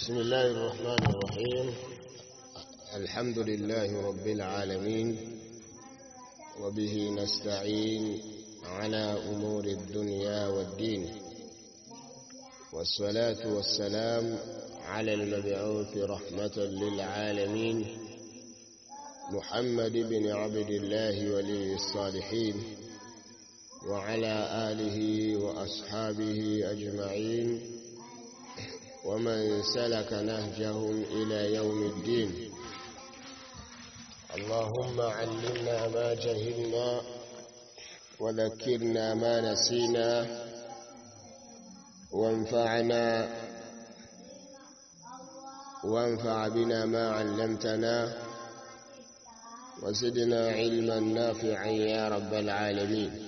بسم الله الرحمن الرحيم الحمد لله رب العالمين وبه نستعين على أمور الدنيا والدين والصلاة والسلام على المبعوث رحمة للعالمين محمد بن عبد الله ولي الصالحين وعلى آله وأصحابه أجمعين ومن سلك نهجهم إلى يوم الدين اللهم علمنا ما جهلنا وذكرنا ما نسينا وانفعنا وانفع بنا ما علمتنا وزدنا علما نافعا يا رب العالمين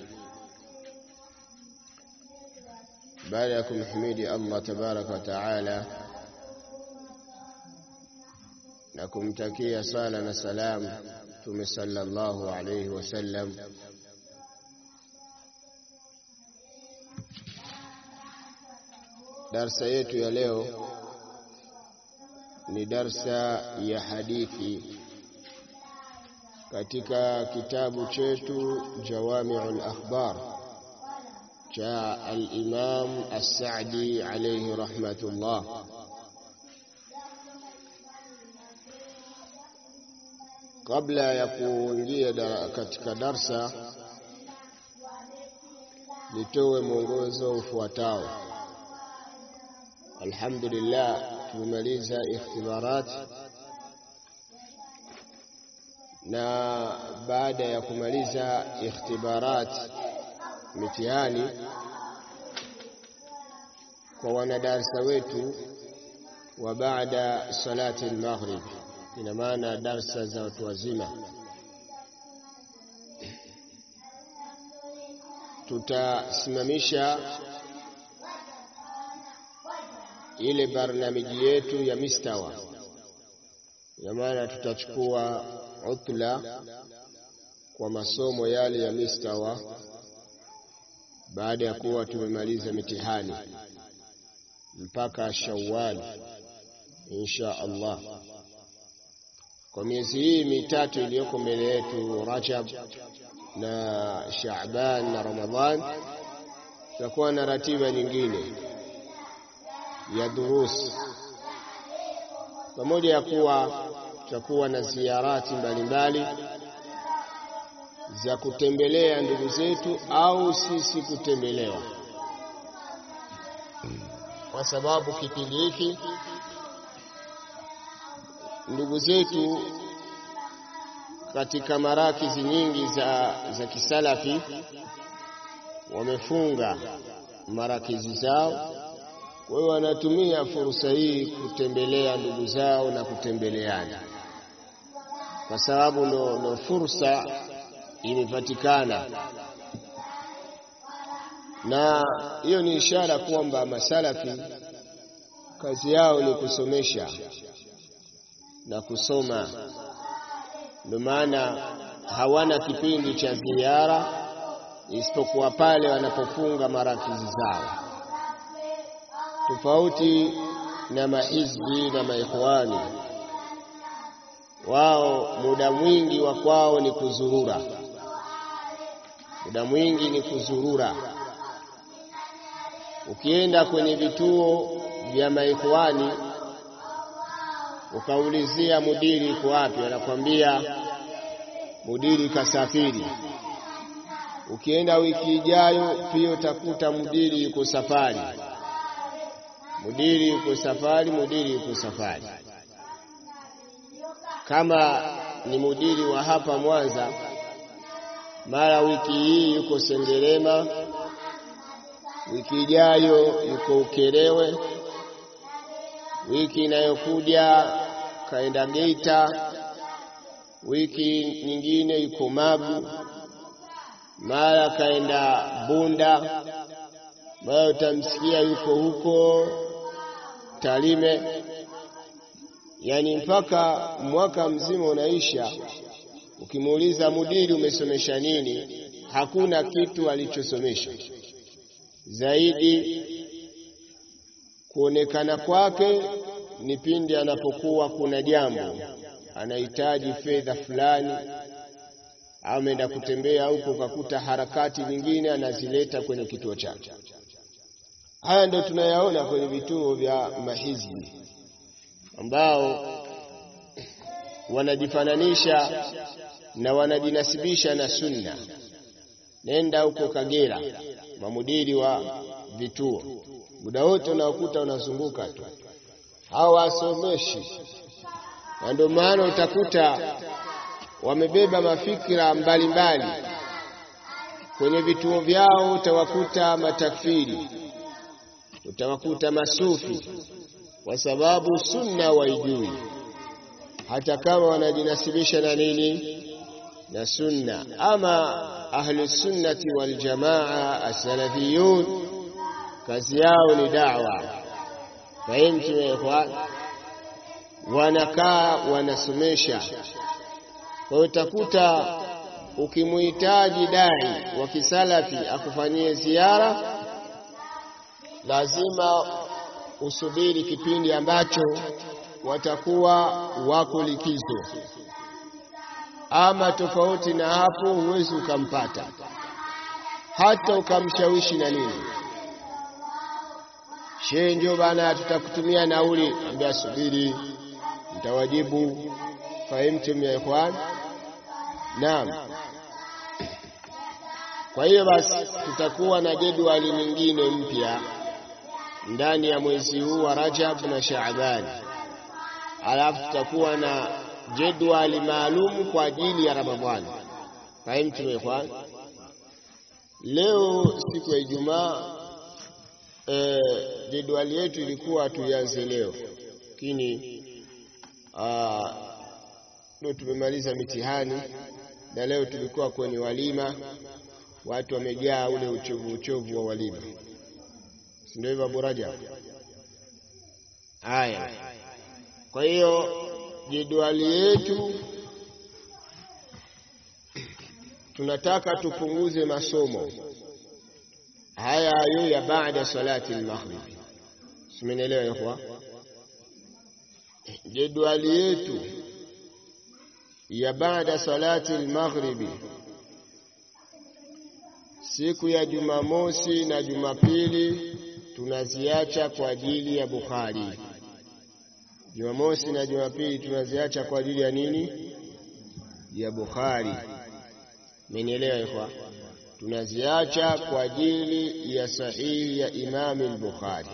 baada ya kumhimidi Allah tabaraka wa taala na kumtakia sala na salam Mtume sallallahu alayhi wasallam, darsa yetu ya leo ni darsa ya hadithi katika kitabu chetu Jawami'ul Akhbar cha al-Imam As-Sa'di alayhi rahmatullah. Kabla ya kuingia da, katika darsa nitoe mwongozo ufuatao. Alhamdulillah, tumemaliza ikhtibarat na baada ya kumaliza ikhtibarat mitihani kwa wanadarsa wetu wa baada salati al-maghrib, ina maana darsa za watu wazima. Tutasimamisha ile barnamiji yetu ya mistawa, ina maana tutachukua utla kwa masomo yale ya mistawa baada ya kuwa tumemaliza mitihani mpaka Shawwal insha Allah. Kwa miezi hii mitatu iliyoko mbele yetu, Rajab na Shaaban na Ramadhan, tutakuwa na ratiba nyingine ya durus, pamoja ya kuwa tutakuwa na ziarati mbalimbali za kutembelea ndugu zetu au sisi kutembelewa, kwa sababu kipindi hiki ndugu zetu katika marakizi nyingi za, za kisalafi wamefunga marakizi zao. Kwa hiyo wanatumia fursa hii kutembelea ndugu zao na kutembeleana, kwa sababu ndo, ndo fursa imepatikana na hiyo ni ishara kwamba masalafi kazi yao ni kusomesha na kusoma. Ndio maana hawana kipindi cha ziara isipokuwa pale wanapofunga marakizi zao, tofauti na mahizbi na maikhwani. Wao muda mwingi wa kwao ni kuzurura muda mwingi ni kuzurura. Ukienda kwenye vituo vya maikhwani ukaulizia mudiri iko wapi, anakwambia mudiri kasafiri. Ukienda wiki ijayo pia utakuta mudiri yuko safari, mudiri yuko safari, mudiri yuko safari. Kama ni mudiri wa hapa Mwanza mara wiki hii yuko Sengerema, wiki ijayo yuko Ukerewe, wiki inayokuja kaenda Geita, wiki nyingine yuko Magu, mara kaenda Bunda, mara utamsikia yuko huko Tarime, yaani mpaka mwaka mzima unaisha Ukimuuliza mudiri umesomesha nini, hakuna kitu alichosomesha. zaidi kuonekana kwake ni pindi anapokuwa kuna jambo anahitaji fedha fulani, ameenda kutembea huko kakuta harakati nyingine anazileta kwenye kituo chake. Haya ndio tunayaona kwenye vituo vya mahizbi ambao wanajifananisha na wanajinasibisha na sunna. Nenda huko Kagera, mamudiri wa vituo, muda wote unaokuta unazunguka tu, hawasomeshi, na ndio maana utakuta wamebeba mafikira mbalimbali mbali. Kwenye vituo vyao utawakuta matakfiri, utawakuta masufi, kwa sababu sunna waijui, hata kama wanajinasibisha na nini na sunna. Ama ahlu sunnati wal jamaa as-salafiyun, kazi yao ni da'wa. Fahimtu ya ikhwan, wanakaa wanasomesha. Kwa hiyo utakuta ukimuhitaji dai wa kisalafi akufanyie ziara, lazima usubiri kipindi ambacho watakuwa wako likizo, ama tofauti na hapo huwezi ukampata, hata ukamshawishi na nini. Shehe, ndio bana, tutakutumia nauli, ambia subiri, mtawajibu. Fahimtum ya ikhwan? Naam. Kwa hiyo basi tutakuwa na jedwali nyingine mpya ndani ya mwezi huu wa Rajab na Shaaban, alafu tutakuwa na jedwali maalum kwa ajili ya Ramadhani. Fahimtum ya ikhwan? Leo siku ya Ijumaa, eh, jedwali yetu ilikuwa tuianze leo, lakini ndio tumemaliza mitihani na leo tulikuwa kwenye walima, watu wamejaa ule uchovu uchovu wa walima, si ndio hivyo Abu Rajab? Haya, kwa hiyo jedwali yetu tunataka tupunguze masomo haya hayo ya baada salati al-maghrib. Simenielewa ikhwa? Jedwali yetu ya baada salati al-maghribi siku ya Jumamosi na Jumapili tunaziacha kwa ajili ya Bukhari. Jumamosi na Jumapili tunaziacha kwa ajili ya nini? Ya Bukhari. Mmenielewa ikhwa? Tunaziacha kwa ajili ya sahihi ya Imam al-Bukhari.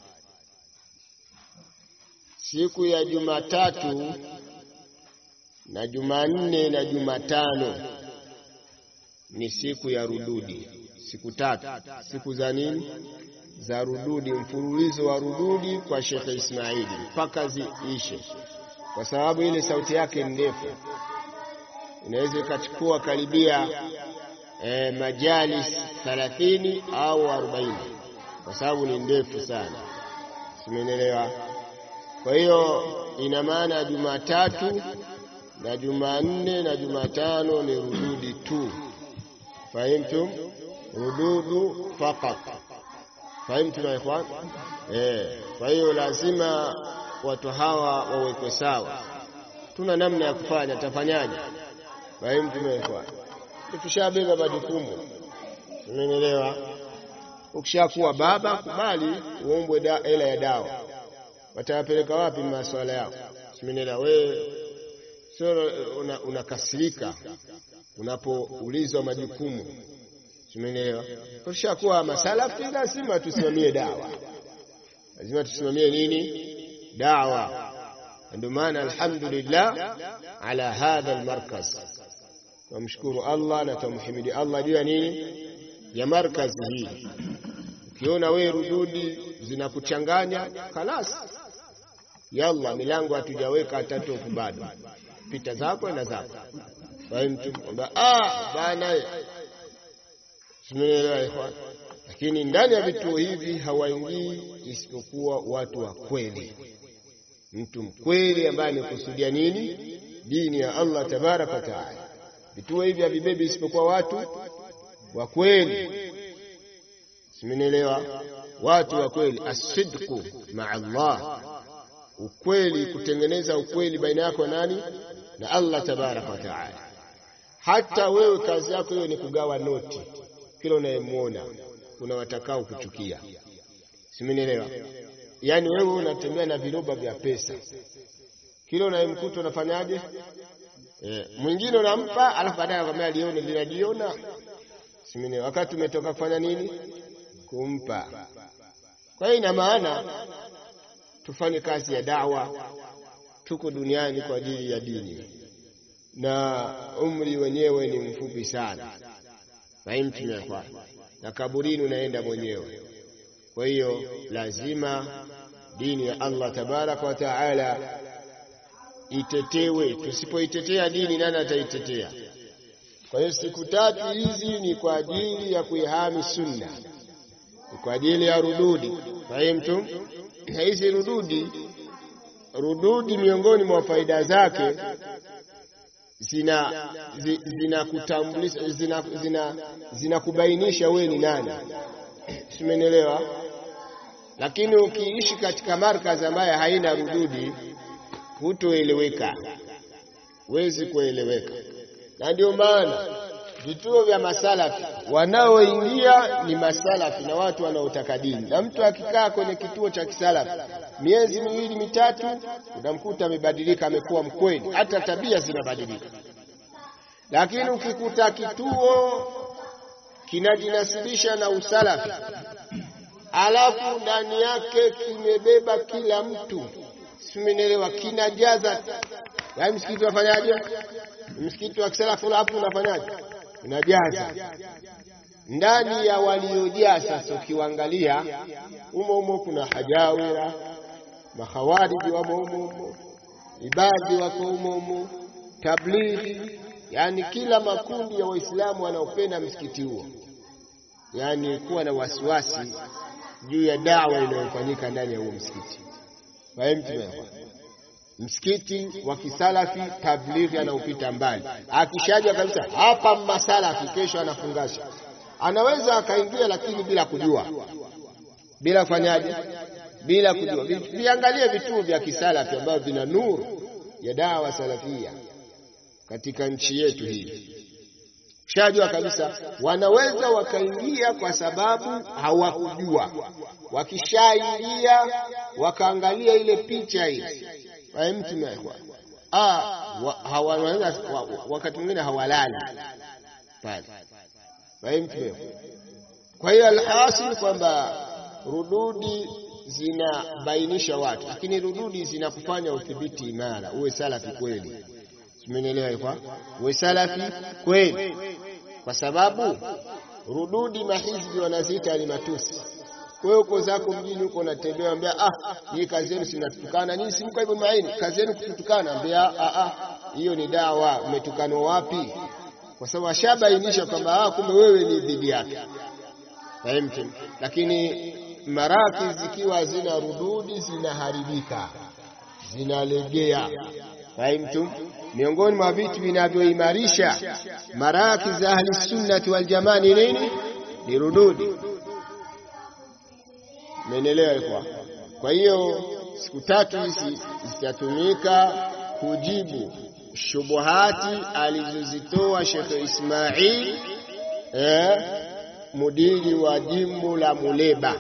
Siku ya Jumatatu na Jumanne na Jumatano ni siku ya rududi, siku tatu, siku za nini? Za rududi, mfululizo wa rududi kwa Shekhe Ismaili mpaka ziishe, kwa sababu ile sauti yake ndefu inaweza ikachukua karibia eh, majalis 30 au 40 kwa sababu ni ndefu sana, simenelewa. Kwa hiyo ina maana Jumatatu na Jumanne na Jumatano ni rududi tu. Fahimtum? Rududu faqat. Fahimtum ya ikhwan? Eh, kwa hiyo lazima watu hawa wawekwe sawa. Tuna namna ya kufanya, tafanyaje? Fahimtum ya ikhwan? Tushabeba majukumu, umeelewa? Ukishakuwa baba, kubali uombwe hela ya dawa. Watawapeleka wapi masuala yao? Umeelewa wewe sio unakasirika una unapoulizwa majukumu. Tumeelewa? Tushakuwa masalafi, lazima tusimamie dawa, lazima tusimamie nini? Dawa. Ndio maana alhamdulillah ala hadha almarkaz, tumshukuru Allah na tumhimidi Allah juu ya nini, ya markazi hii. Ukiona wewe rududi zinakuchanganya, khalas, yalla, milango hatujaweka hata tofu bado pita zako na zako fahimtu kwamba ah bana simeelewa ikhwan lakini ndani ya vituo hivi hawaingii isipokuwa watu wa kweli mtu mkweli ambaye amekusudia nini dini ya Allah tabaraka wa taala vituo hivi havibebi isipokuwa watu wa kweli simeelewa watu wa kweli, asidqu maa Allah, ukweli, kutengeneza ukweli baina yako nani na Allah tabaraka wa taala. Hata wewe kazi yako hiyo ni kugawa noti, kila unayemwona kuna watakao kuchukia, simenielewa? Yaani wewe unatembea na viroba vya pesa, kila unayemkuta unafanyaje? E, mwingine unampa, alafu baadaye anakwambia lione linajiona, simenielewa? Wakati umetoka kufanya nini? Kumpa. Kwa hiyo ina maana tufanye kazi ya dawa, tuko duniani kwa ajili ya dini na umri wenyewe ni mfupi sana, naimtumia na kaburini unaenda mwenyewe. Kwa hiyo lazima dini ya Allah tabaraka wa taala itetewe. Tusipoitetea dini, nani ataitetea? Kwa hiyo siku tatu hizi ni kwa ajili ya kuihami sunna, ni kwa ajili ya rududi. Fahimtum? Na hizi rududi, rududi miongoni mwa faida zake zina zinakutambulisha zina, zina, zinakubainisha wewe ni nani, simenielewa? Lakini ukiishi katika markazi ambayo haina rududi, hutoeleweka, huwezi kueleweka. Na ndio maana vituo vya masalafi wanaoingia ni masalafi na watu wanaotaka dini, na mtu akikaa kwenye kituo cha kisalafi miezi miwili mitatu, unamkuta amebadilika, amekuwa mkweli, hata tabia zinabadilika. Lakini ukikuta kituo kinajinasibisha na usalafi, alafu ndani yake kimebeba kila mtu, simenielewa, kinajaza yaani, msikiti wafanyaje? Msikiti wa kisalafu hapo unafanyaje? Unajaza ndani ya waliojaa. Sasa ukiwaangalia umo umo kuna hajawira makhawariji wamo umo umo, ibadhi wako umo umo, tablighi, yani kila makundi ya Waislamu wanaopenda msikiti huo, yani kuwa na wasiwasi juu ya dawa inayofanyika ndani ya huo msikiti. Fahimtu? Msikiti wa kisalafi tablighi anaupita mbali, akishaja kabisa hapa masalafi, kesho anafungasha, anaweza akaingia, lakini bila kujua, bila kufanyaje bila kujua. Viangalie vituo vya kisalafi ambavyo vina nuru ya dawa salafia katika nchi yetu hii. Shajua kabisa wanaweza wakaingia kwa sababu hawakujua. Wakishaingia wakaangalia ile picha ile mtumewa wanaweza wakati mwingine hawalali pale. Kwa hiyo alhasil kwamba rududi zinabainisha watu, lakini rududi zinakufanya udhibiti imara, uwe salafi kweli. Simenielewa? Kwa uwe salafi kweli, kwa sababu rududi mahizbi wanaziita ni matusi. Wewe uko zako mjini huko unatembea, ambia ah, hii kazi yenu sinatukana nyinyi, si mko hivyo maini, kazi yenu kututukana. Ambia ah, ah, hiyo ni dawa. Umetukanwa wapi? Kwa sababu ashabainisha kwamba ah, kumbe wewe ni dhidi yake. Fahimtum? Lakini maraki zikiwa zina rududi zinaharibika, zinalegea. Fahimtum? Miongoni mwa vitu vinavyoimarisha maraki za ahli sunnati wal jamaa ni nini? Ni rududi. Menelewa kwa kwa hiyo siku tatu hizi zitatumika kujibu shubuhati alizozitoa Sheikh Ismail eh, mudiri wa jimbo la Muleba.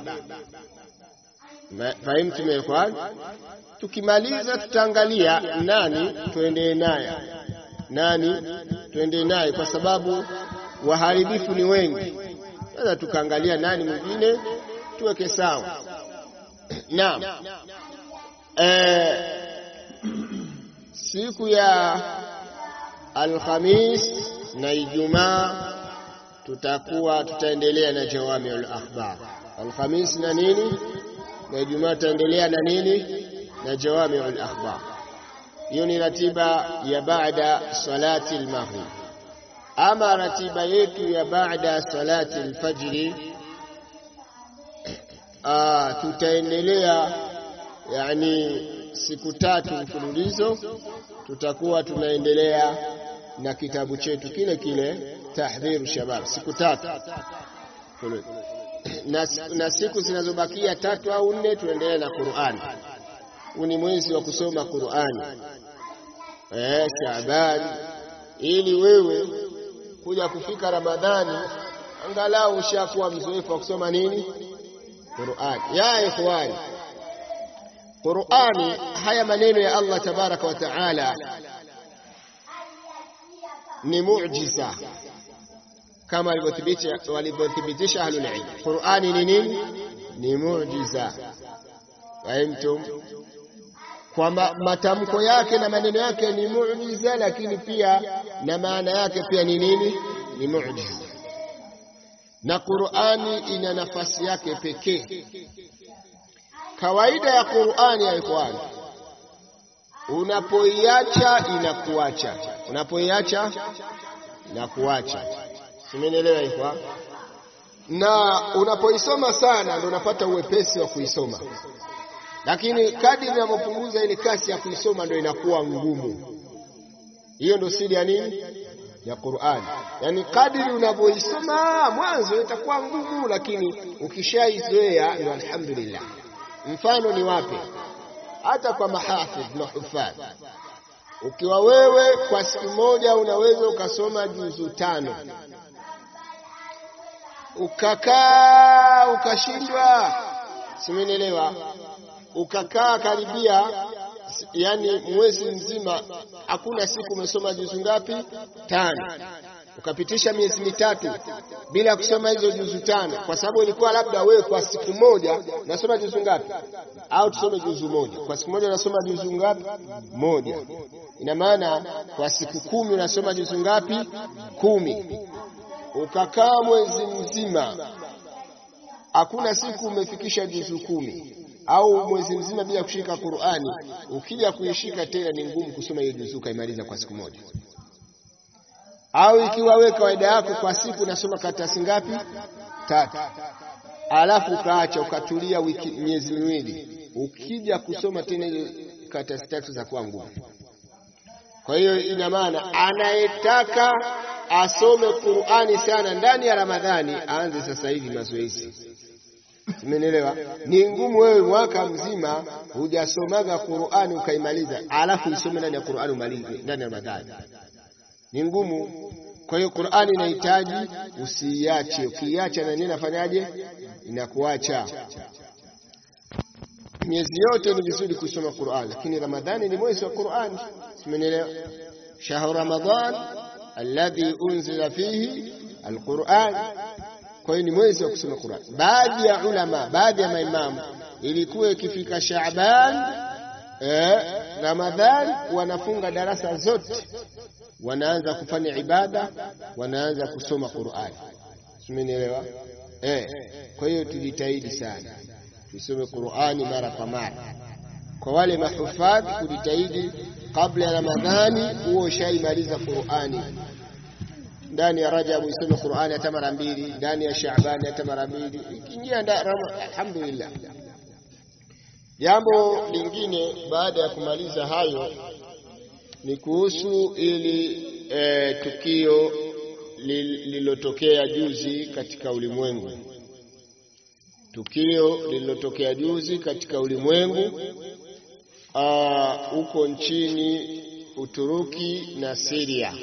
Fahimu tumekwa. Tukimaliza tutaangalia nani tuendee naye, nani tuendee naye, kwa sababu waharibifu ni wengi. Sasa tukaangalia nani mwingine tuweke sawa. Naam, eh, siku ya Alhamis na Ijumaa tutakuwa tutaendelea na jawamiul akhbar. Alhamis na nini na Ijumaa tutaendelea na nini na jawamiul akhbar. Hiyo ni ratiba ya baada salati al-maghrib. Ama ratiba yetu ya baada salati al-fajri Ah, tutaendelea yani siku tatu mfululizo, tutakuwa tunaendelea na kitabu chetu kile kile Tahdhiru Shabab, siku tatu na, na siku zinazobakia tatu au nne tunaendelea na Qur'an. Huu ni mwezi wa kusoma Qur'ani eh, Shaaban, ili wewe kuja kufika Ramadhani angalau ushakuwa mzoefu wa kusoma nini Qur'ani. Ya ikhwani, Qur'ani, haya maneno ya Allah tabaraka wa taala ni muujiza kama walivyothibitisha ahlul ilm. Qur'ani ni nini? Ni muujiza. Fahimtum? Kwamba matamko yake na maneno yake ni muujiza, lakini pia na maana yake pia ni nini? Ni muujiza. Na Qur'ani ina nafasi yake pekee. Kawaida ya Qur'ani ya ikhwani, unapoiacha inakuacha, unapoiacha inakuacha. Simenielewa ikwa? Na unapoisoma sana ndio unapata uwepesi wa kuisoma, lakini kadri unavyopunguza ile kasi ya kuisoma ndio inakuwa ngumu. Hiyo ndio siri ya nini? Ya Qur'ani. Yaani kadri unavyoisoma mwanzo itakuwa ngumu, lakini ukishaizoea ndio alhamdulillah. Mfano ni wapi? Hata kwa mahafidh na hufadh, ukiwa wewe kwa siku moja unaweza ukasoma juzu tano ukakaa ukashindwa, simenielewa, ukakaa karibia, yani mwezi mzima, hakuna siku umesoma juzu ngapi? Tano. Ukapitisha miezi mitatu bila kusoma hizo juzu tano, kwa sababu ilikuwa labda wewe kwa siku moja unasoma juzu ngapi? Au tusome juzu moja kwa siku moja, unasoma juzu ngapi? Moja. Ina maana kwa siku kumi unasoma juzu ngapi? Kumi ukakaa mwezi mzima hakuna siku umefikisha juzu kumi au mwezi mzima bila kushika Qur'ani, ukija kuishika tena ni ngumu kusoma hiyo juzu ukaimaliza kwa siku moja. Au ikiwa wewe kawaida yako kwa siku unasoma karatasi ngapi? Tatu, alafu ukaacha ukatulia wiki miezi miwili, ukija kusoma tena hiyo karatasi tatu za kuwa ngumu. Kwa hiyo ina maana anayetaka asome Qur'ani sana ndani ya Ramadhani aanze sasa hivi mazoezi. Umenielewa? Ni ngumu wewe mwaka mzima hujasomaga Qur'ani ukaimaliza, alafu isome ndani ya Qur'ani umalize ndani ya Ramadhani. Ni ngumu. Kwa hiyo Qur'ani inahitaji usiiache. Ukiiacha na nini nafanyaje? Inakuacha. Miezi yote ni vizuri kusoma Qur'ani, lakini Ramadhani ni mwezi wa Qur'ani. Umenielewa? Shahru Ramadhan alladhi unzila fihi alquran. Kwa hiyo ni mwezi wa kusoma Qur'an. Baadhi ya ulama, baadhi ya maimamu, ilikuwa ikifika Shaaban eh, Ramadhan, wanafunga darasa zote, wanaanza kufanya ibada, wanaanza kusoma Qur'an. Simenielewa? Eh, kwa hiyo tujitahidi sana tusome Qur'ani mara kwa mara. Kwa wale mahufadhi, kujitahidi kabla ya Ramadhani huo ushaimaliza Qur'ani ndani ya Rajab usome Qur'ani hata mara mbili, ndani ya Shaaban hata mara mbili, ikiingia alhamdulillah. Jambo lingine baada ya kumaliza hayo ni kuhusu ili e, tukio lililotokea juzi katika ulimwengu, tukio lililotokea juzi katika ulimwengu huko nchini Uturuki na Syria.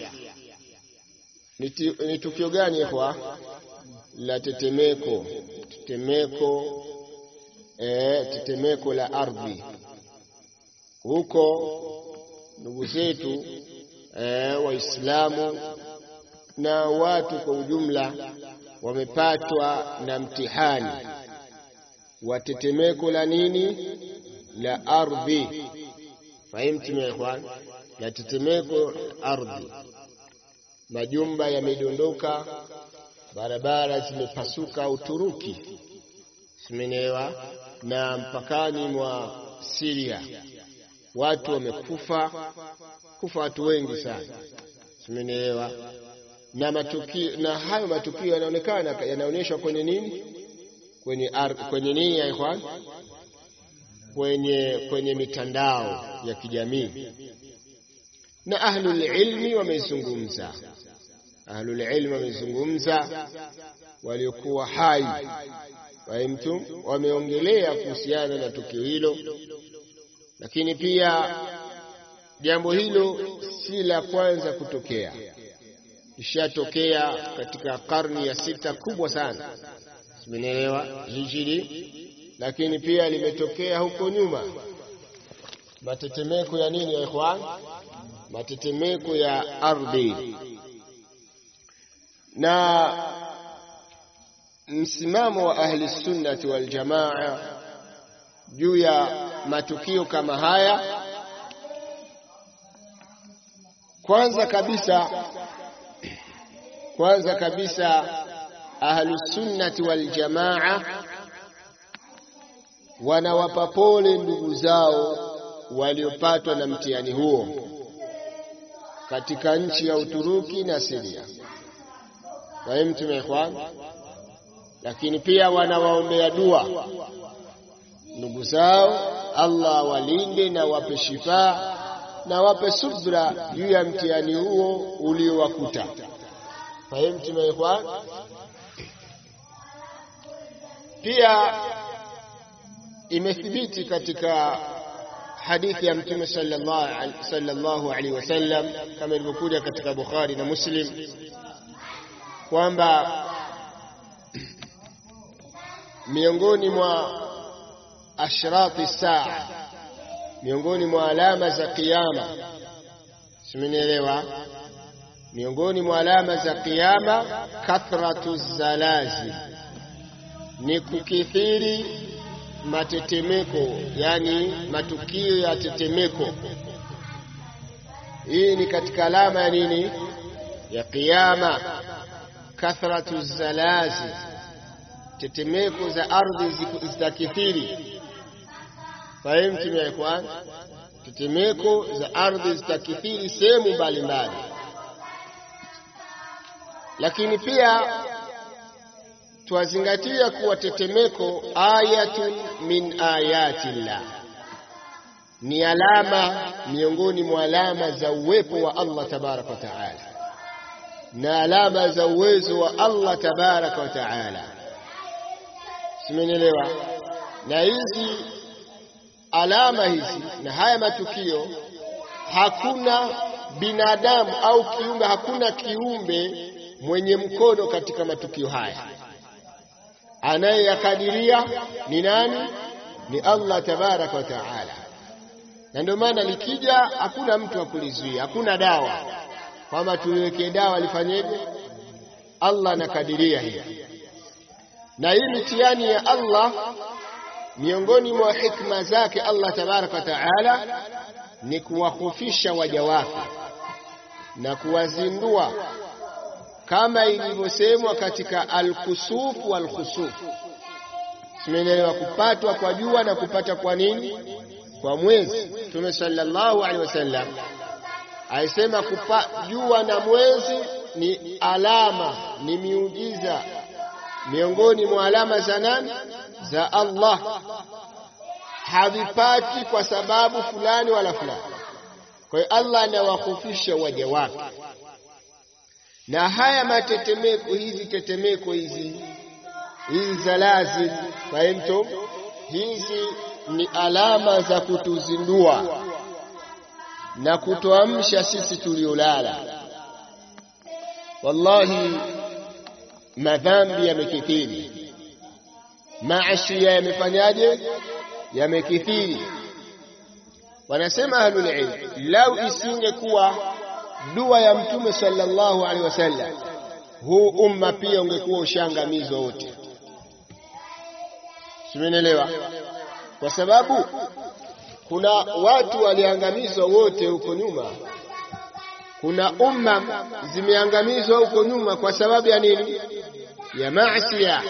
Ni tukio gani kwa la tetemeko tetemeko eh, tetemeko la ardhi huko. Ndugu zetu eh, Waislamu na watu kwa ujumla wamepatwa na mtihani wa tetemeko la nini la ardhi. Fahimtum ya ikhwan, la tetemeko ardhi majumba yamedondoka, barabara zimepasuka Uturuki, simenielewa, na mpakani mwa Syria watu wamekufa, kufa watu wengi sana, simenielewa. Na matukio na hayo matukio yanaonekana yanaonyeshwa kwenye nini, kwenye ar, kwenye nini ya ikhwan, kwenye kwenye mitandao ya kijamii na ahlul ilmi wamezungumza, ahlul ilmi wamezungumza waliokuwa hai fahimtum, wameongelea kuhusiana na tukio hilo, lakini pia jambo hilo si la kwanza kutokea, ishatokea katika karni ya sita kubwa sana, simenielewa hijiri, lakini pia limetokea huko nyuma matetemeko ya nini ya ikhwan, matetemeko ya ardhi na msimamo wa ahli sunnati wal jamaa juu ya matukio kama haya, kwanza kabisa kwanza kabisa ahli sunnati wal jamaa wanawapa pole ndugu zao waliopatwa na mtihani huo katika nchi ya Uturuki na Siria. Fahimtum ikhwan? Lakini pia wanawaombea dua ndugu zao, Allah awalinde na wape shifaa na wape subra juu ya mtihani huo uliowakuta. Fahimtum ikhwan? Pia imethibiti katika hadithi ya Mtume sallallahu alaihi wasallam kama ilivyokuja katika Bukhari na Muslim kwamba miongoni mwa ashrati saa, miongoni mwa alama za kiyama, simenielewa? Miongoni mwa alama za kiyama, kathratu zalazi, ni kukithiri matetemeko, yani matukio ya tetemeko. Hii ni katika alama ya nini? Ya kiyama. Kathratu zalazi, tetemeko za ardhi zitakithiri. Fahimtum ya ikhwan? Tetemeko za ardhi zitakithiri sehemu mbalimbali, lakini pia twazingatia kuwa tetemeko ayatun min ayatillah, ni alama miongoni mwa alama za uwepo wa Allah tabaraka wa taala na alama za uwezo wa Allah tabaraka wa taala. Simenielewa? Na hizi alama hizi na haya matukio, hakuna binadamu au kiumbe, hakuna kiumbe mwenye mkono katika matukio haya anayeyakadiria ni nani? Ni Allah tabaraka wa taala. Na ndio maana likija, hakuna mtu akulizuia, hakuna dawa kwamba tuliwekee dawa lifanyeje. Allah anakadiria hivi, na hii mitihani ya Allah, miongoni mwa hikma zake Allah tabaraka wa taala ni kuwahofisha waja wake na kuwazindua kama ilivyosemwa katika alkusuf walkhusuf, simeelewa, kupatwa kwa jua na kupata kwa nini, kwa mwezi. Mtume sallallahu alaihi wasallam aisema kupa jua na mwezi ni alama, ni miujiza miongoni mwa alama za nani? Za Allah. Havipati kwa sababu fulani wala fulani. Kwa hiyo Allah anawahofisha waja wake na haya matetemeko, hizi tetemeko hizi hizi zalazil, fahimtum, hizi ni alama za kutuzindua na kutuamsha sisi tuliolala. Wallahi, madhambi yamekithiri, maasiya yamefanyaje? Yamekithiri. Wanasema ahlul ilm, lau isingekuwa dua ya Mtume sallallahu alaihi wasallam, huu umma pia ungekuwa ushangamizwa wote. Simenielewa? Kwa sababu kuna watu waliangamizwa wote huko nyuma, kuna umma zimeangamizwa huko nyuma kwa sababu ya nini? Ya maasiya.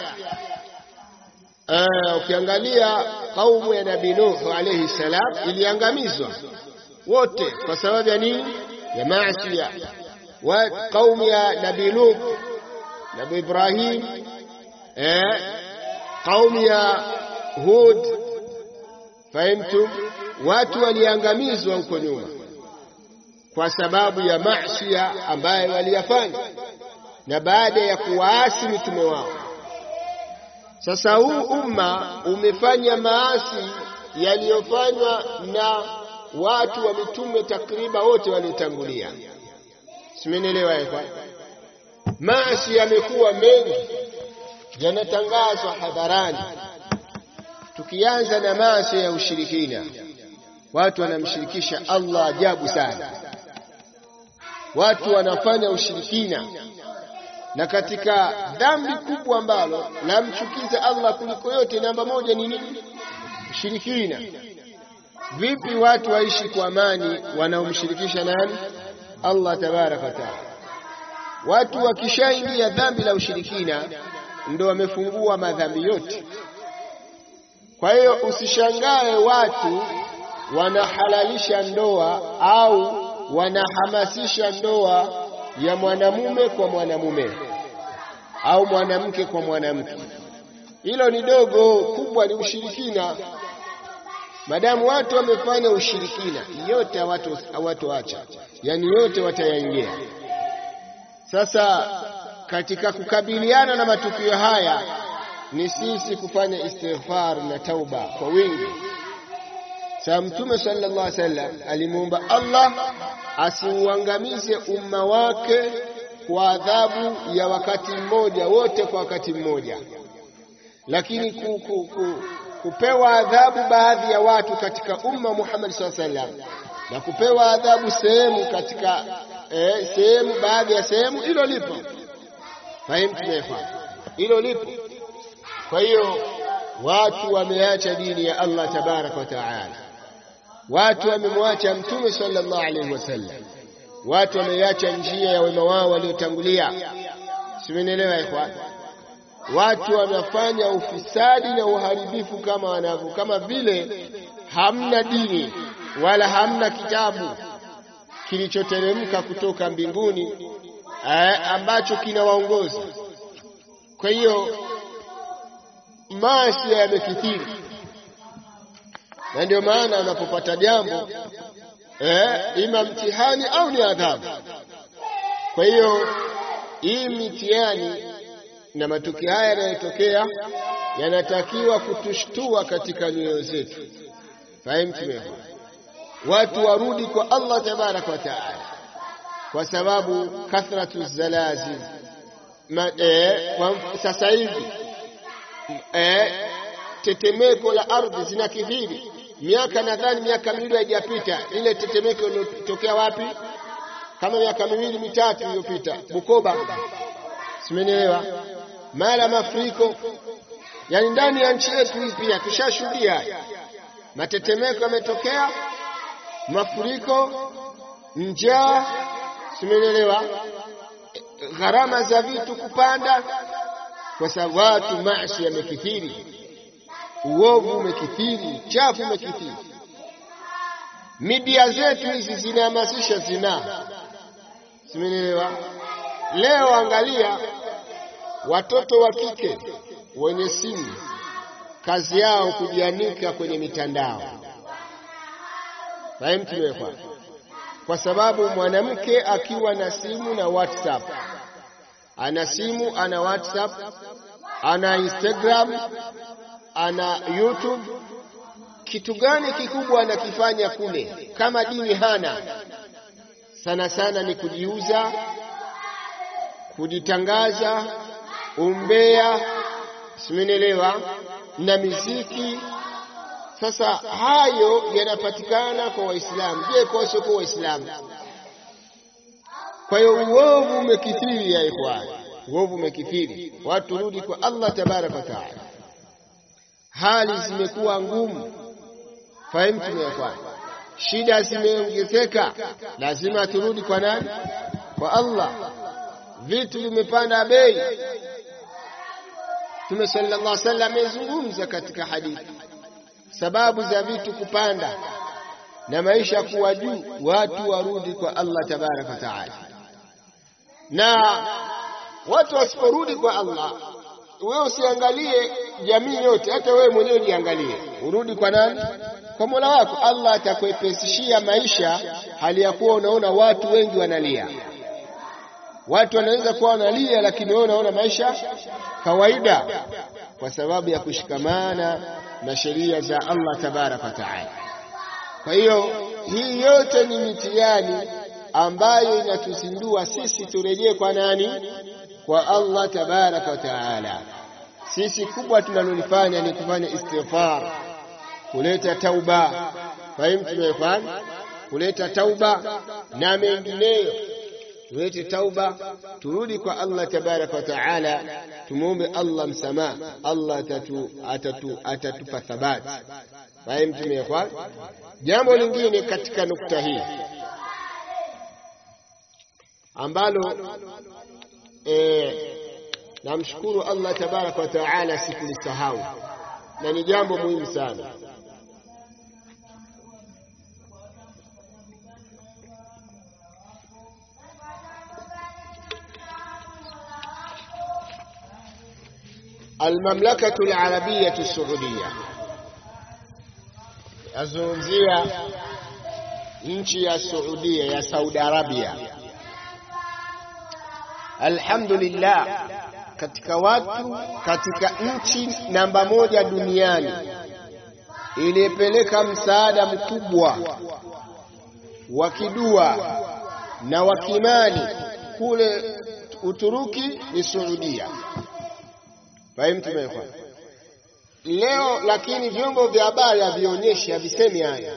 Ukiangalia kaumu ya Nabii Nuh alayhi salam iliangamizwa wote kwa sababu ya nini? ya maasiya wa kaumu ya Nabii Lut, Nabii Ibrahim, eh, kaumu ya Hud. Fahimtum, watu waliangamizwa huko nyuma kwa sababu ya maasiya ambayo waliyafanya, na baada ya kuwaasi mitume wao Sasa huu umma umefanya maasi yaliyofanywa na watu wa mitume takriban wote waliotangulia. Simenielewa kwa maasi yamekuwa mengi, yanatangazwa hadharani. Tukianza na maasi ya ushirikina, watu wanamshirikisha Allah ajabu sana. Watu wanafanya ushirikina, na katika dhambi kubwa ambalo lamchukiza Allah kuliko yote, namba moja ni nini? Ushirikina. Vipi watu waishi kwa amani wanaomshirikisha nani? Allah tabaraka wa taala. Watu wakishaingia dhambi la ushirikina, ndo wamefungua madhambi yote. Kwa hiyo usishangae watu wanahalalisha ndoa au wanahamasisha ndoa ya mwanamume kwa mwanamume au mwanamke kwa mwanamke. Hilo ni dogo, kubwa ni ushirikina. Madamu watu wamefanya ushirikina, yote hawatoacha, yani yote watayaingia. Sasa katika kukabiliana na matukio haya ni sisi kufanya istighfar na tauba kwa wingi. Sa Mtume sallallahu alaihi wasallam alimuomba Allah asiuangamize umma wake kwa adhabu ya wakati mmoja, wote kwa wakati mmoja, lakini ku, ku, ku, kupewa adhabu baadhi ya watu katika umma Muhammad sallallahu alaihi wasallam na kupewa adhabu sehemu katika eh, sehemu baadhi ya sehemu, hilo lipo. Fahimu tumefahamu, hilo lipo. Kwa hiyo watu wameacha dini ya Allah tabaraka wa taala, watu wamemwacha Mtume sallallahu alaihi wasallam, watu wameacha njia ya wema wao waliotangulia. Simenielewa ikhwan? Watu wanafanya ufisadi na uharibifu kama wanavyo, kama vile hamna dini wala hamna kitabu kilichoteremka kutoka mbinguni eh, ambacho kinawaongoza. Kwa hiyo maasi yamekithiri, na ndio maana anapopata jambo eh, ima mtihani au ni adhabu. Kwa hiyo hii mitihani na matukio haya yanayotokea yanatakiwa kutushtua katika nyoyo zetu. Fahimu tumeona watu warudi kwa Allah tabaraka wa taala, kwa sababu kathratu zalazil e, sasa hivi e, tetemeko la ardhi zinakithiri. Miaka nadhani miaka miwili haijapita, ile tetemeko iliyotokea wapi? Kama miaka miwili mitatu iliyopita, Bukoba, simenielewa, mara mafuriko, yani ndani ya nchi yetu hii pia tushashuhudia matetemeko yametokea mafuriko, njaa, simenielewa, gharama za vitu kupanda, kwa sababu watu maasi yamekithiri, uovu umekithiri, uchafu umekithiri. Media zetu hizi zinahamasisha zinaa, simenielewa. Leo angalia watoto wa kike wenye simu, kazi yao kujianika kwenye mitandao fahimu tumewekwa, kwa sababu mwanamke akiwa na simu na WhatsApp, ana simu ana WhatsApp ana Instagram ana YouTube, kitu gani kikubwa anakifanya kule? Kama dini hana, sana sana ni kujiuza, kujitangaza, umbea, simenielewa, na miziki sasa hayo yanapatikana kwa Waislamu. Je, kwa wasiokuwa Waislamu? Kwa hiyo uovu umekithiri ya ikhwan, uovu umekithiri. Watu rudi kwa Allah tabaraka wa taala, hali zimekuwa ngumu. Fahimu tumeekwana, shida zimeongezeka, lazima turudi kwa nani? Kwa Allah. Vitu vimepanda bei. Mtume sallallahu alaihi wasallam amezungumza katika hadithi sababu za vitu kupanda na maisha kuwa juu, watu warudi kwa Allah tabaraka wa taala. Na watu wasiporudi kwa Allah, wewe usiangalie jamii yote, hata wewe mwenyewe jiangalie, urudi kwa nani? Kwa Mola wako. Allah atakuepesishia maisha, hali ya kuwa unaona watu wengi wanalia. Watu wanaweza kuwa wanalia, lakini wewe unaona maisha kawaida. kwa sababu ya kushikamana na sheria za Allah tabaraka wa taala. Kwa hiyo hii yote ni mitihani ambayo inatuzindua sisi turejee kwa nani? Kwa Allah tabaraka wa taala. Sisi kubwa tunalolifanya ni kufanya istighfar, kuleta tauba. Fahimu tumefanya kuleta tauba na mengineyo, tulete tauba, turudi kwa Allah tabaraka wa taala, tumuombe Allah msamaha. Allah atatu, atatu, atatupa thabati. Fahimu tumefanya. Jambo lingine katika nukta hii ambalo eh, namshukuru Allah tabaraka wa taala sikulisahau na ni jambo muhimu sana. Almamlakatu Alarabiyatu Saudia, yazungumzia nchi ya Saudia ya Saudi Arabia. Alhamdulillah, katika watu katika nchi namba moja duniani iliyepeleka msaada mkubwa wa kidua na wa kimani kule Uturuki ni Saudia. Fahimu tumekwa leo, lakini vyombo vya habari havionyeshi, havisemi haya.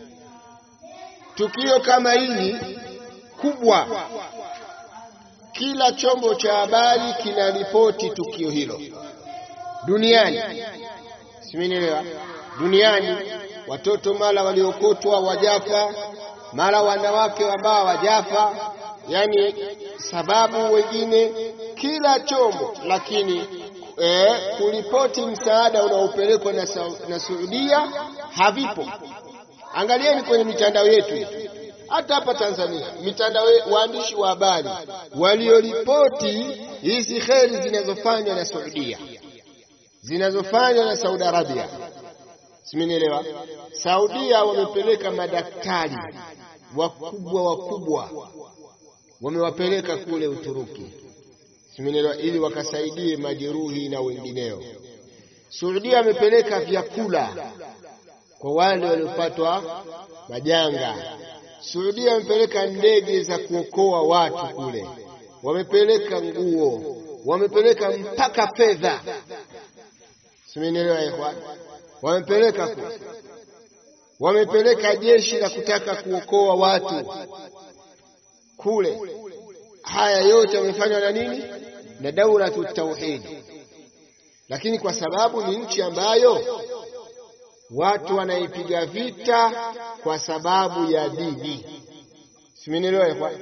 Tukio kama hili kubwa kila chombo cha habari kinaripoti tukio hilo duniani, simenielewa? Duniani watoto mara waliokotwa wajafa, mara wanawake ambao wajafa, yani sababu wengine, kila chombo lakini eh, kuripoti msaada unaopelekwa na, na Saudia havipo. Angalieni kwenye mitandao yetu hata hapa Tanzania, mitandao waandishi wa habari walioripoti hizi kheri zinazofanywa na Saudia, zinazofanywa na Saudi Arabia, simenielewa? Saudia wamepeleka madaktari wakubwa wakubwa, wamewapeleka kule Uturuki, simenielewa, ili wakasaidie majeruhi na wengineo. Saudia amepeleka vyakula kwa wale waliopatwa majanga. Saudia wamepeleka ndege za kuokoa watu kule, wamepeleka nguo, wamepeleka mpaka fedha, simenielewa ikhwan, wamepeleka kule, wamepeleka jeshi la kutaka kuokoa watu kule. Haya yote wamefanywa na nini? Na daulatu tauhidi, lakini kwa sababu ni nchi ambayo watu wanaipiga vita kwa sababu ya dini, simenielewa kwa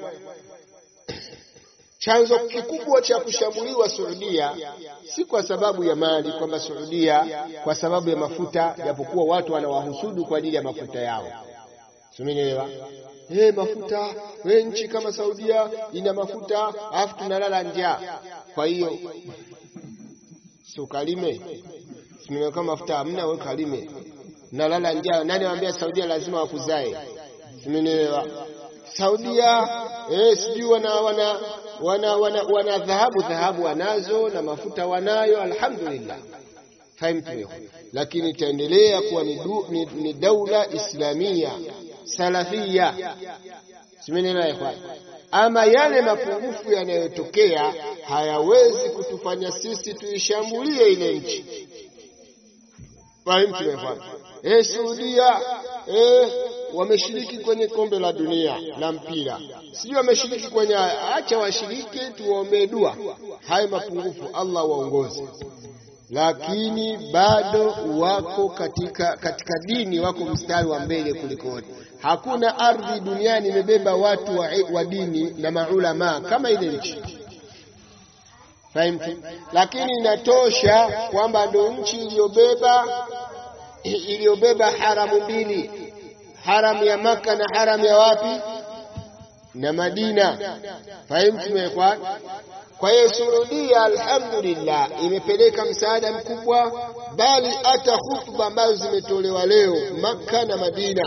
chanzo kikubwa cha kushambuliwa Saudia si kwa sababu ya mali, kwamba Saudia kwa sababu ya mafuta, japokuwa watu wanawahusudu kwa ajili ya mafuta yao, simenielewa. Hey, mafuta we, nchi kama Saudia ina mafuta alafu tunalala njaa, kwa hiyo si ukalime, simenielewa. Kama mafuta hamna, we kalime nalala njaa. Nani waambia Saudia lazima wakuzae? Simenielewa. Saudia eh, sijui wana wana wana wana, wana dhahabu dhahabu wanazo na mafuta wanayo, alhamdulillah, fahimtu. Lakini itaendelea kuwa ni, du, ni, ni daula islamia salafia, simenielewa. Ama yale mapungufu yanayotokea hayawezi kutufanya sisi tuishambulie ile nchi, fahimtu. Eh, Saudia eh, wameshiriki kwenye kombe la dunia la mpira, sijui wameshiriki kwenye, acha washiriki, tuwaombee dua. Hayo mapungufu Allah waongoze, lakini bado wako katika, katika dini wako mstari wa mbele kuliko wote. Hakuna ardhi duniani imebeba watu wa, wa dini na maulama kama ile nchi fahimtu, lakini inatosha kwamba ndio nchi iliyobeba iliyobeba haramu mbili, haramu ya Maka na haramu ya wapi na Madina. Fahimtu mekwa. Kwa hiyo Saudia, alhamdulillah, imepeleka msaada mkubwa, bali hata hutuba ambazo zimetolewa leo Maka na Madina,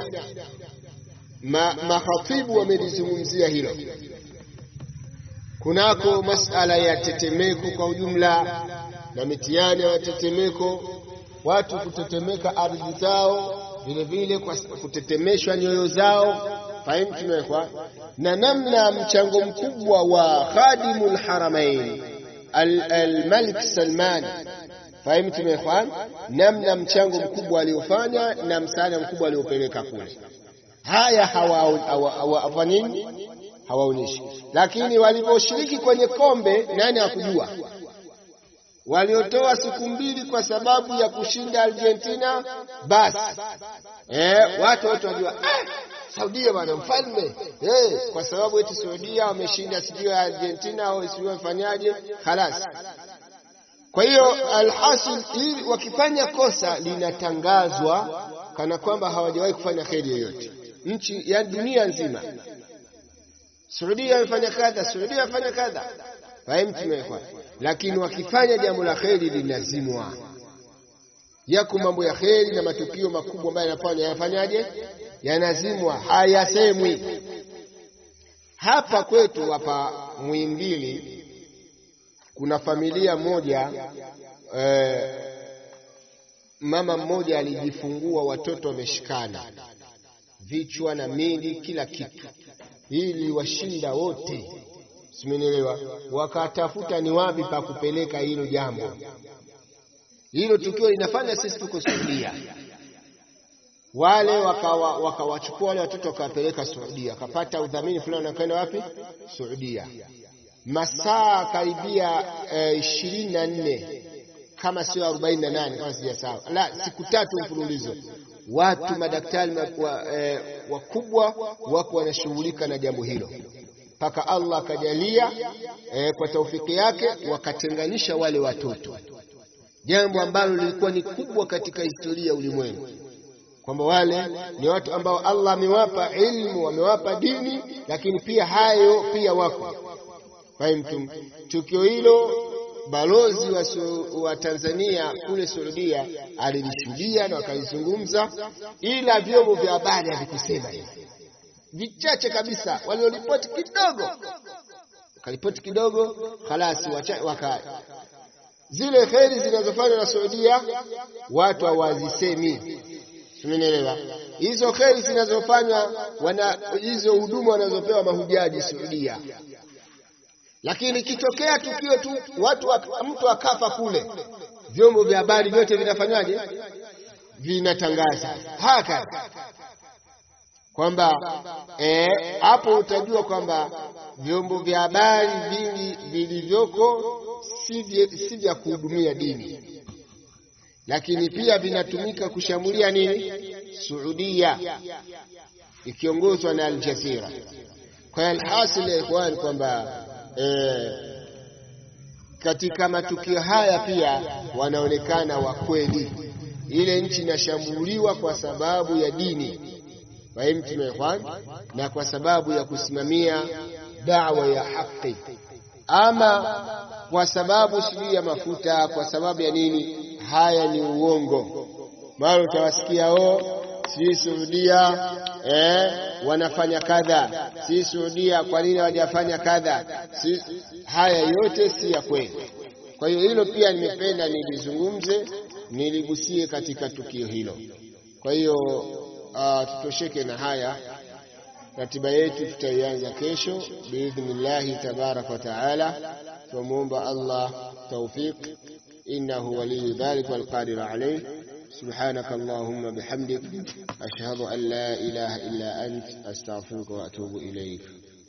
mahatibu wamelizungumzia hilo kunako masala ya tetemeko kwa ujumla na mitihani ya matetemeko, watu kutetemeka ardhi zao, vile vile kwa kutetemeshwa nyoyo zao, fahimu tumewekwa na namna mchango mkubwa wa khadimul haramain al-Malik Salman fahimu tumewekwa namna mchango mkubwa aliofanya na msaada mkubwa aliopeleka kule. Haya hawa nini hawaonyeshi, lakini waliposhiriki kwenye kombe, nani hakujua? Waliotoa siku mbili kwa sababu ya kushinda Argentina, basi eh, watu wote wajua ah, Saudia bwana mfalme eh, kwa sababu eti Saudia wameshinda sijui ya Argentina au sijui wafanyaje, khalas. Kwa hiyo alhasil, ili wakifanya kosa linatangazwa kana kwamba hawajawahi kufanya kheri yoyote nchi ya dunia nzima. Saudia amefanya kadha, Saudia amefanya kadha, fahimu tumewekwa. Lakini wakifanya jambo la kheri linazimwa. Yako mambo ya kheri na matukio makubwa ambayo yanafanya yanafanyaje, yanazimwa, hayasemwi. Hapa kwetu hapa Muhimbili kuna familia moja eh, mama mmoja alijifungua watoto wameshikana vichwa na mili kila kitu, ili washinda wote, simenielewa. Wakatafuta ni wapi pa kupeleka hilo jambo. Hilo tukio linafanya sisi tuko Saudia, wale wakawachukua waka wale watoto wakawapeleka Saudia, wakapata udhamini fulani, wakaenda wapi? Saudia, masaa karibia ishirini na nne kama sio arobaini na nane kama sijasahau, la siku tatu mfululizo watu madaktari wakubwa eh, wako wanashughulika na jambo hilo mpaka Allah akajalia eh, kwa taufiki yake wakatenganisha wale watoto, jambo ambalo lilikuwa ni kubwa katika historia ya ulimwengu, kwamba wale ni watu ambao Allah amewapa ilmu, amewapa dini, lakini pia hayo pia wako fahimtum. Tukio hilo balozi wa, wa Tanzania kule Saudia alilishuhudia na wakalizungumza, ila vyombo vya habari havikusema hivi, vichache kabisa. Walioripoti kidogo, wakaripoti kidogo, khalasi waka zile kheri zinazofanywa na Saudia watu hawazisemi. Umenielewa? Hizo kheri zinazofanywa wana hizo huduma wanazopewa mahujaji Saudia lakini ikitokea tukio tu watu mtu akafa kule, vyombo vya habari vyote vinafanywaje? Vinatangaza haka kwamba hapo e, utajua kwamba vyombo vya habari vingi vilivyoko si vya kuhudumia dini, lakini pia vinatumika kushambulia nini? Saudia ikiongozwa na Al Jazeera. Kwa hiyo alhasil ya ikhwan kwamba E, katika matukio haya pia wanaonekana wa kweli. Ile nchi inashambuliwa kwa sababu ya dini fahimtumekhwan, na kwa sababu ya kusimamia dawa ya haki, ama kwa sababu sijui ya mafuta, kwa sababu ya nini? Haya ni uongo. Mara utawasikia o si Saudia eh, wanafanya kadha, si Saudia, kwa nini hawajafanya kadha? Si, haya yote si ya kweli. Kwa hiyo hilo pia nimependa nilizungumze, niligusie katika tukio hilo. Kwa hiyo uh, tutosheke na haya. Ratiba yetu tutaianza kesho biidhnillahi tabaraka wa taala. Tumuomba Allah tawfiq, innahu waliyu dhalika walqadiru alayh. سبحانك اللهم بحمدك أشهد أن لا إله إلا أنت أستغفرك وأتوب إليك